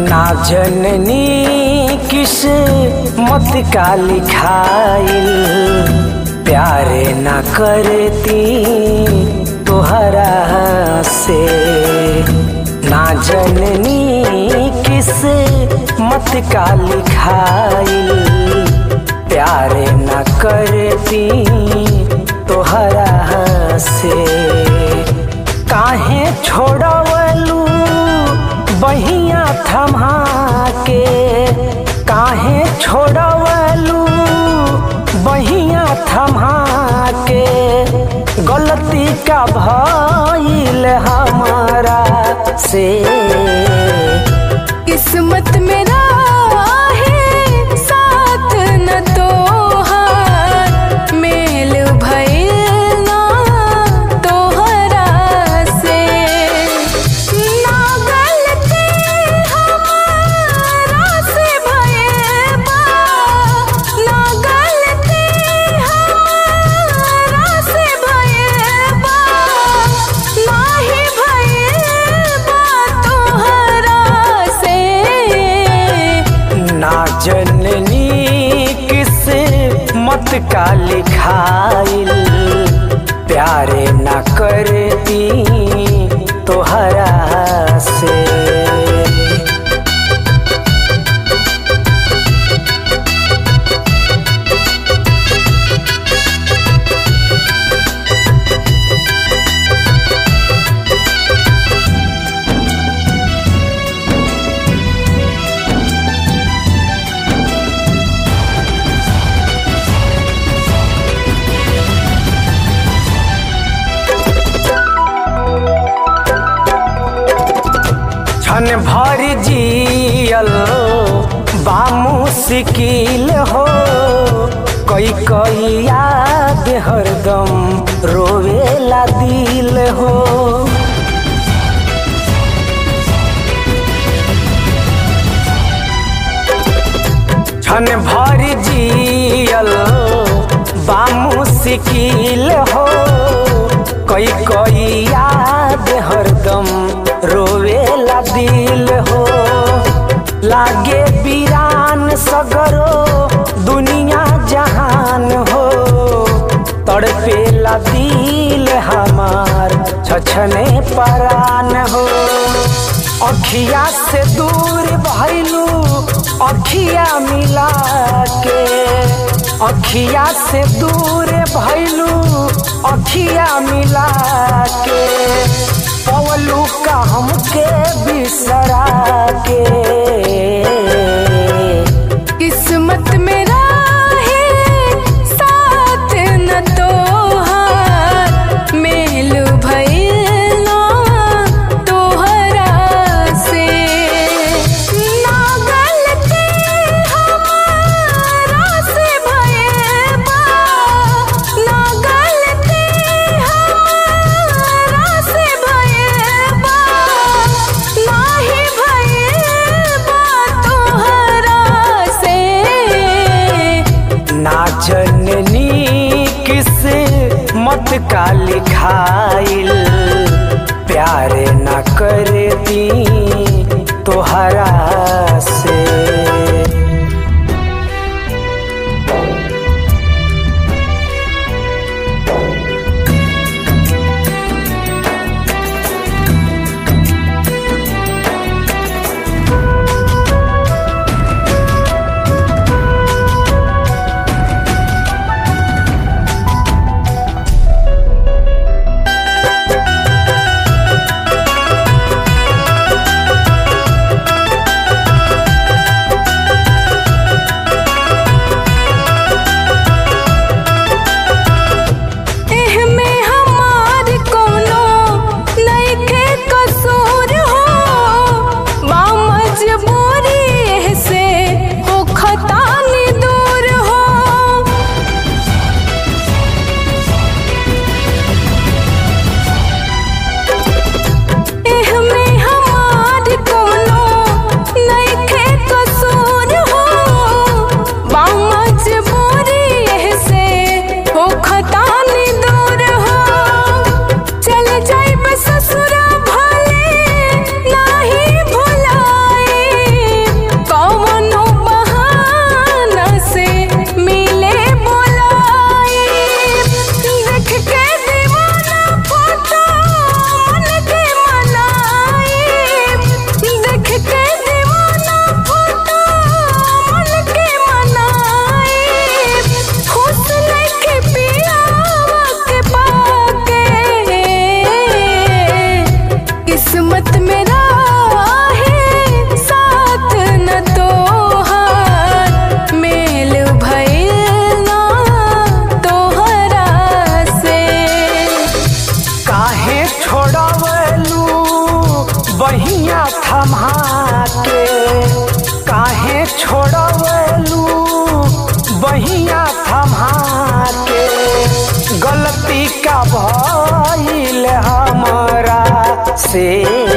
ना जननी किस मत का लिखाइल प्यारे ना करती तोहरा से ना जननी किस मत का लिखाइल प्यारे ना करती तोहरा से काहे छोड़वलू बहिया थमा के काहे छोड़वलू बहिया थमा के गलती का भइल हमारा से किस्मत मेरा है साथ न तोहार मेल भइल ना तोहरा से ना गलती हमारा से भइल बा ना गलती हमारा से भइल बा नाही भइल बा तोहरा से ना जननी किस मत का लिखाइल प्यारे ना करती तोहरा से क्षण भर जियल बामू सिकिल हो कई कई याद हरदम रोवेला दिल हो क्षण भर जियल बामू सिकिल हो कई कई याद हरदम रोवेला दिल हो लागे वीरान सगरो दुनिया जहान हो तड़पेला दिल हमार छछने परान हो अखिया से दूर भैलू अखिया मिला के अखिया से दूर भैलू अखिया मिला के पवलू का हमके बिसरा के किस्मत मेरा है साथ न तोहार मेल भइल ना तोहरा से ना गलती हमारा से भइल बा ना गलती हमारा से भइल बा नाही भइल बा तोहरा से ना जननी किस मत का लिखाइल प्यारे ना करती तोहरा से से